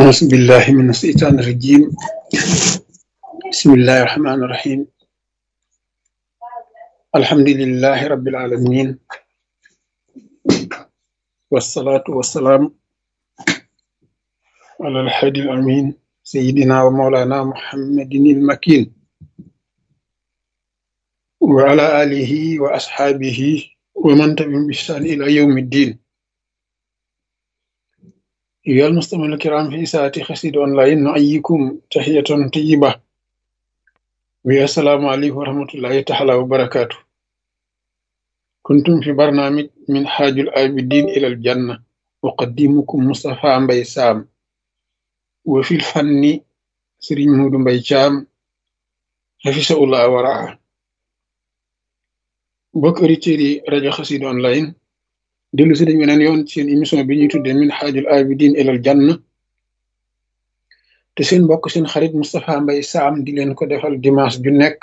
أعوذ بالله من الشيطان الرجيم بسم الله الرحمن الرحيم الحمد لله رب العالمين والصلاة والسلام على الحادي الأمين سيدنا ومولانا محمد المكين وعلى آله وأصحابه ومن تبعهم بإحسان إلى يوم الدين أيها المستمعون الكرام في ساعة خسيد أونلاين نحييكم تحية طيبة والسلام عليكم ورحمة الله تعالى وبركاته كنتم في برنامج من حاج العابدين إلى الجنة أقدمكم مصطفى مبي سام وفي الفن سرين مود مبي شام حفظه الله ورعاه mbokk auditeurs yi rajo Xassida online dellu si dañ weneen yoon seen émission bi ñuy tuddee min xaajul abidin ilal janna te seen mbokk seen xarit Moustapha Mbaye Sam di leen ko defal dimanche ju nekk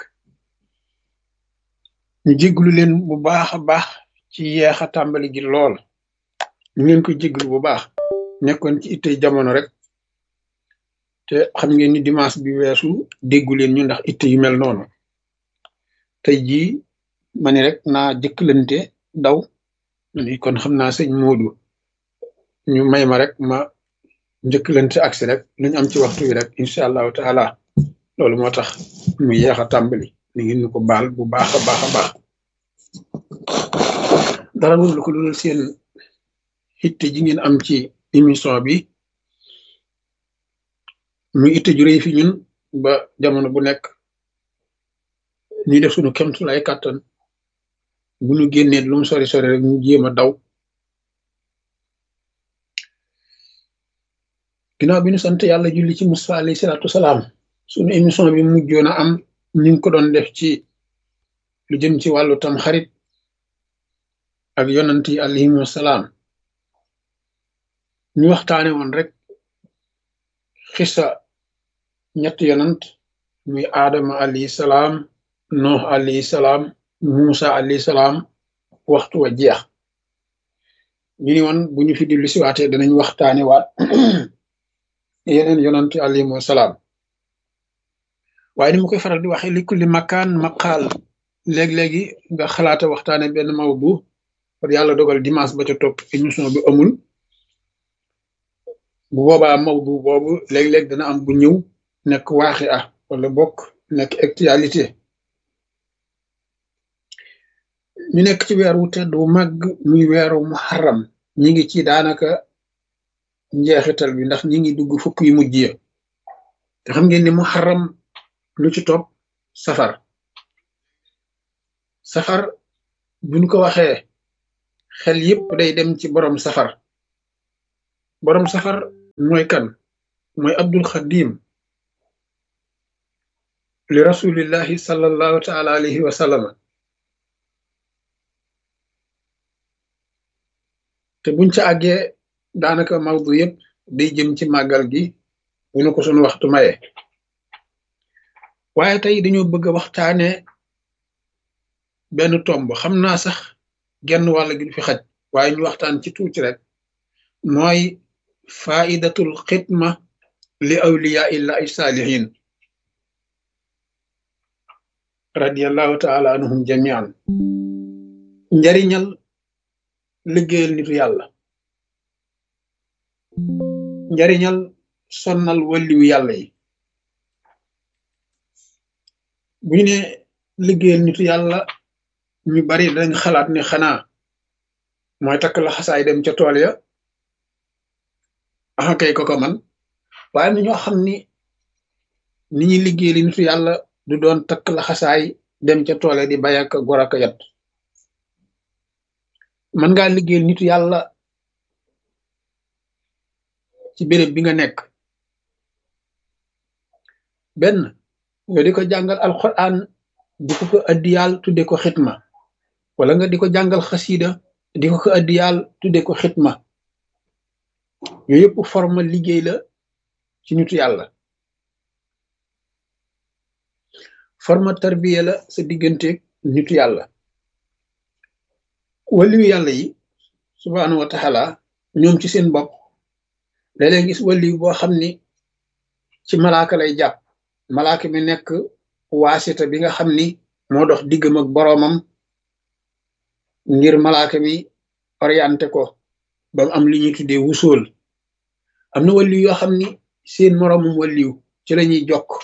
ñu jégglu leen bu baax a baax ci yeex a tàmbali gi lool ñu leen ko jégglu bu baax nekkoon ci ittey jamono rek te xam ngeen ni dimanche bi weesu déggu leen ñu ndax itte yu mel noonu tey jii ma ni rek naa jëkkalante daw ni kon xam naa sëñ Moodu ñu may ma rek ma njëkkalante agsi rek luñ am ci waxtu wi rek incha allahu taala loolu moo tax mu yeex a tàmbali ni ngeen ñu ko baal bu baax a baax a baax dara lu ko dul seen itte ji ngeen am ci émission bi mu itte ju rëy fi ñun ba jamono bu nekk ñuy def suñu kemtu lay kàttan bu ñu génnee lu mu sori sori rek ñu jéem a daw ginnaaw bi ñu sant yàlla julli ci Musaa alayhi salaatu salaam suñu émission bi mujjoon a am ñu ngi ko doon def ci lu jëm ci wàllu tam xarit ak yonant yi alayhimu salaam ñu waxtaane woon rek xisa ñett yonant muy aadama alayhi salaam noox alayhi salaam Musa alayhi salaam waxtu wa jeex ñu ni woon bu ñu fi dellu si waatee danañ waxtaane waat yeneen yonantu alayhimu salaam waaye ni ma koy faral di waxee li kulli makaan maqaal léeg-léegi nga xalaata waxtaane benn mawdu par yàlla dogal dimanche ba ca topp émission bi amul bu boobaa mawdu boobu léeg-léeg dana am bu ñëw nekk waaxi ah wala bokk nekk actualité ñu nekk ci weer wu tedd wu màgg muy weeru muharram ñi ngi ci daanaka njeexital bi ndax ñi ngi dugg fukk yu mujj ya te xam ngeen ni muharram lu ci topp safar safar buñ ko waxee xel yépp day dem ci borom safar borom safar mooy kan mooy abdul xadim li rasulillahi sallallahu taala alayhi wa sallam te buñ ca àggee daanaka mawdu yëpp day jëm ci màggal gi bu ñu ko sunu waxtu maye waaye tey dañoo bëgg a waxtaane benn tomb xam naa sax genn wàll gi du fi xaj waaye ñu waxtaan ci tuuti rek mooy faidatul xidma li awliya illahi saalihin radiallahu taala anhum jamian njariñal liggéeyal nitu yàlla njariñal sonnal walliwu yàlla yi bu ñu ne liggéeyal nitu yàlla ñu bari dañ xalaat ne xanaa mooy takk la xasaay dem ca tool ya axa kay ko ko man waaye na ñoo xam ni ni ñuy liggéeyal nitu yàlla du doon takk la xasaay dem ca tool ya di bay ak gor ak yat mën ngaa liggéeyal nitu yàlla ci béréb bi nga nekk benn nga di ko jàngal alquran di ko ko addiyaal tudde ko xitma wala nga di ko jàngal xasida di ko ko addiyaal tudde ko xitma yooyu yëpp forme liggéey la ci nitu yàlla forme tarbiya la sa digganteeg nitu yàlla waliyu yàlla yi subhaanahu wa taala ñoom ci seen bopp léeg-léeg gis waliyu boo xam ni ci malaaka lay jàpp malaaka mi nekk waasita bi nga xam ni moo dox diggam ak boroomam ngir malaaka mi orienté ko ba mu am li ñuy tuddee wusool am na waliyu yoo xam ni seen moroomum waliyu ci la ñuy jokk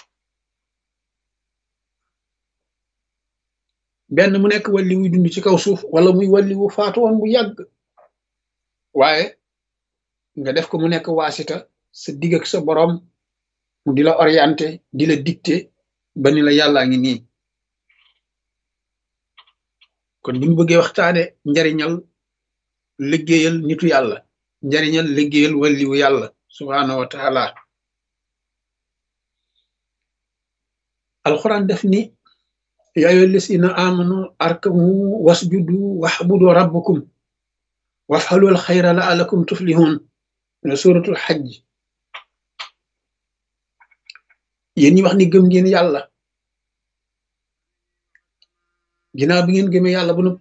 benn mu nekk waliyu dund ci kaw suuf wala muy waliyu faatu woon bu yàgg waaye nga def ko mu nekk waasita sa digg ak sa boroom mu di la orienté di la dicté ba ni la yàllaa ngi nii kon bu ñu bëggee waxtaane njariñal liggéeyal nitu yàlla njariñal liggéeyal waliwu yàlla subhaanahu wa taala alquran def ni yaa ayyuha llazina amanu arkamu wasjudu waxbudu rabbakum wafxalul xayra laalakum tuflihun ne suratul xajj yéen ñi wax ni gëm ngeen yàlla ginnaaw bi ngeen gëmee yàlla ba noppi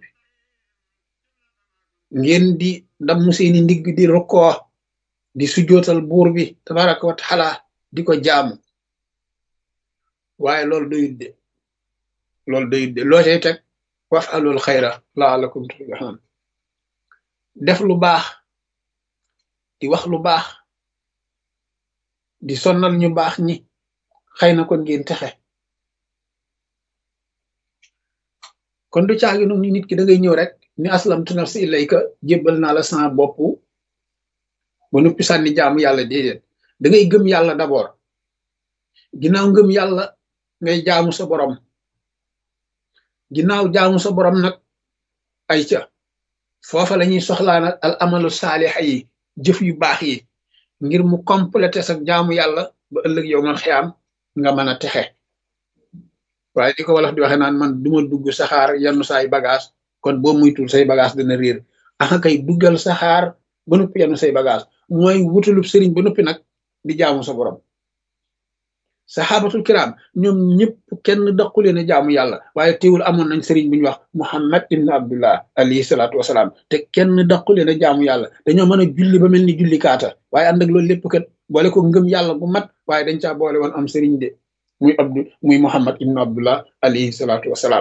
ngeen di damm seeni ndigg di rukkoo di sujootal buur bi tabaraka wa taala di ko jaamu waaye loolu doyut de loolu doyut de loo cay teg wafalul xayra laalakum tuflihun def lu baax di wax lu baax di sonnal ñu baax ñi xëy na kon ngeen texe kon du caagi nu ni nit ki da ngay ñëw rek ni aslamtu nafsi ilayka jébbal naa la sama bopp ba noppi sànni jaamu yàlla déedéet da ngay gëm yàlla d'abord ginnaaw ngëm yàlla ngay jaamu sa borom ginnaaw jaamu sa borom nag ay ca foofa la ñuy soxlaa nag al amalu saalixa yi jëf yu baax yi ngir mu complété sa jaamu yàlla ba ëllëg yow man xiyaam nga mën a texe waaye di ko wolof di waxe naan man duma dugg saxaar yenn saay bagage kon boo muytul say bagage dana réer aka kay duggal saxaar ba noppi yenn say bagage mooy wutalub sëriñ ba noppi nag di jaamu sa borom saxaabatul kiram ñoom ñëpp kenn daqu leen a jaamu yàlla waaye teewul amoon nañ sëriñ bu ñu wax muhammad ibn abdullah alayhi salaatu wasalaam te kenn daqu leen a jaamu yàlla dañoo mën a julli ba mel ni julli kaata waaye ànd ak loolu lépp kat boole ko ngëm yàlla bu mat waaye dañ caa boole woon am sëriñ de muy abdu muy muhammad ibn abdullah alayhi salaatu wasalaam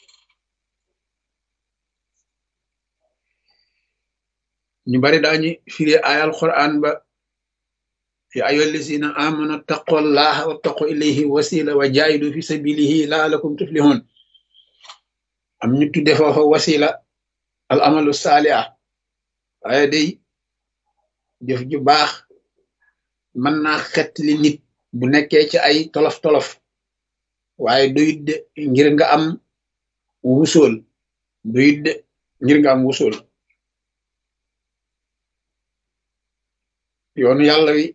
ñu bari daañu firee ayal quran ba ya ayyuha allazina amanu taqullaha wattaqu ilayhi wasila wa jaahidu fi sabilihi laalakum tuflihun am ñu tudde foofa wasila al amalu saaliha waaye day jëf ju baax mën naa xet li nit bu nekkee ci ay tolof-tolof waaye doyut de ngir nga am wusool doyut de ngir nga am wusool yoonu yàlla wi